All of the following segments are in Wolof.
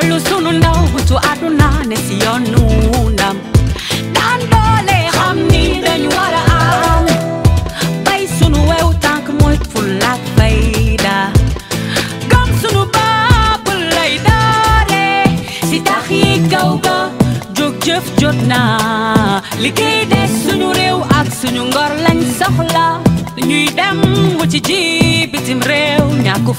xolu sunu ndaw butu àdduna ne si yoonu ndam daan doole xam ni dañu war a am bay sunu wew tànk mooy fulla ak fayda gëm sunu bopp lay doore si tax yi kaw ga jóg jëf jot na liggéey des suñu réew ak suñu ngor lañ soxla ñuy dem mu ci ji bitim réew ñàkku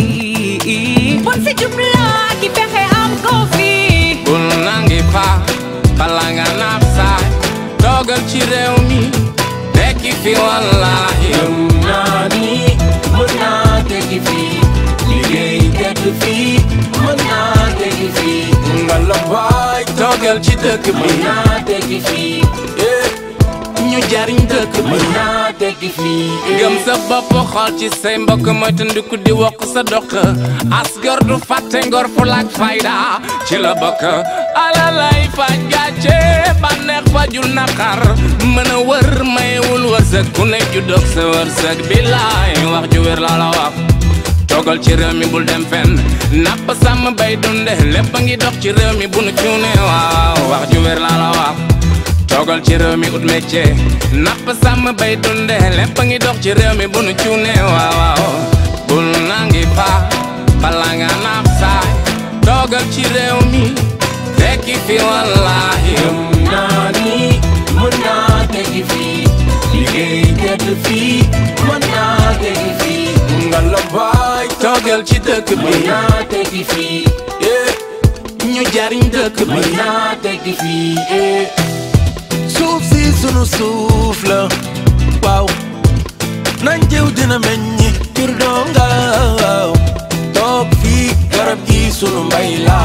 fii bon si jubla ak i fexe am ko fii bul nangi fa bala nga naaf saay toogal ci réew mi tekki fi wallahi gëm naa ni mën naa tekki fii liggéey tedd fii mën naa tekki fii nga la baay toogal ci dëkk bi mën naa tekki fii eh, ñu jariñ dëkk bi mën naa tekki fii gëm sa bopp xool ci say mbokk moytandiku di wokk sa dox asgor du fàtte ngor fu laak fayda ci la bokk alalay faj gàcce bànneex fajul naqar mën a wër mayewul wërsëg ku ne ju dog sa wërsëg bilaay wax ju wér laa la wax toogal ci réew mi bul dem fenn napp sàmm bay dunde lépp a ngi dox ci réew mi bu nu cuune waaw wax ju wér laa la wax toogal ci réew mi ut métier napp sàmm bay dunde lépp a ngi dox ci réew mi bu nu cuune waaw waaw bul nangi fa bala nga naaf saay toogal ci réew mi tekki fi wallahi gëm naa ni mën naa tekki fii liggéey tedd fii mën naa tekki fii nga la baay toogal ci dëkk bi mën naa tekki fii eh, ñu jariñ dëkk bi mën naa tekki fii eh. suuf si sunu suuf la waaw nañ jiw dina meññi jur doom gaaw toog fii garab gi sunu mbay la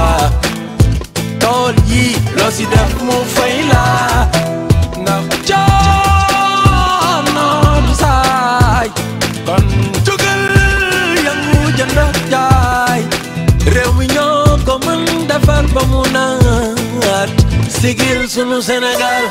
tool yi loo si def mu fay la ndax coono du saay kon jugal yangu jënd ak jaay réew mi ñoo ko mën defar ba mu naat sigil sunu Sénégal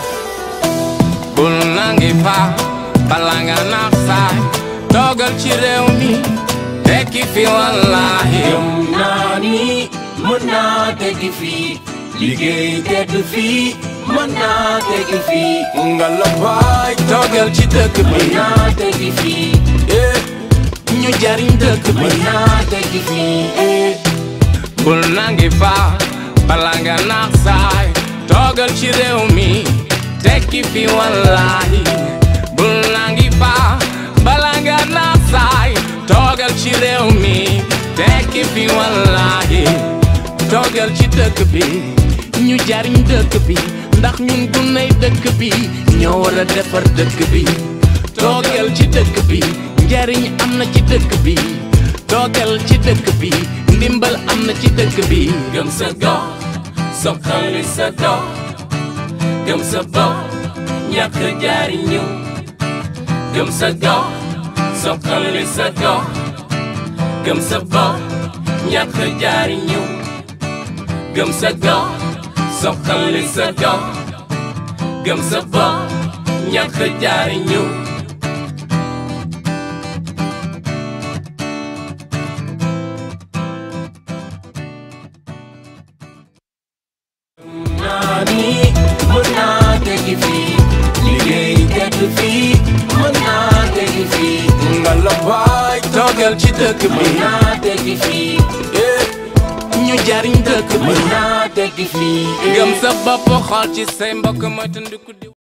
bul nangi fa bala nga naaf saay toogal ci réew mi tekki fi wallahi gëm naa ni mën naa tekki fii liggéey tedd fii mën naa tekki fii nga la baay toogal ci dëkk bi mën naa tekki fii eh, ñu jariñ dëkk bi mën naa tekki fii eh. bul nangi fa bala nga naaf saay toogal ci réew mi tekki fi wallahi bul nangi fa bala nga naaf saay toogal ci réew mi tekki fi wallahi toogal ci dëkk bi ñu jariñ dëkk bi ndax ñun guney dëkk bi ñoo war a defar dëkk bi toogal ci dëkk bi njariñ am na ci dëkk bi toogal ci dëkk bi ndimbal am na ci dëkk bi gëm sa gox soxali sa dox gëm sa bopp ñàkk jaariñu gëm sa gox soxali sa dox gëm sa bopp ñàkk jaariñu gëm sa gox soxali sa dox gëm sa bopp ñàkk jaariñu naa ni mën naa tekki fii liggéey tedd fii mën naa tekki fii nga la baay toogal ci dëkk bi mën naa tekki fii eh, ñu jariñ dëkk bi mën naa tekki fii gëm sa bopp xool ci say mbokk moytandiku di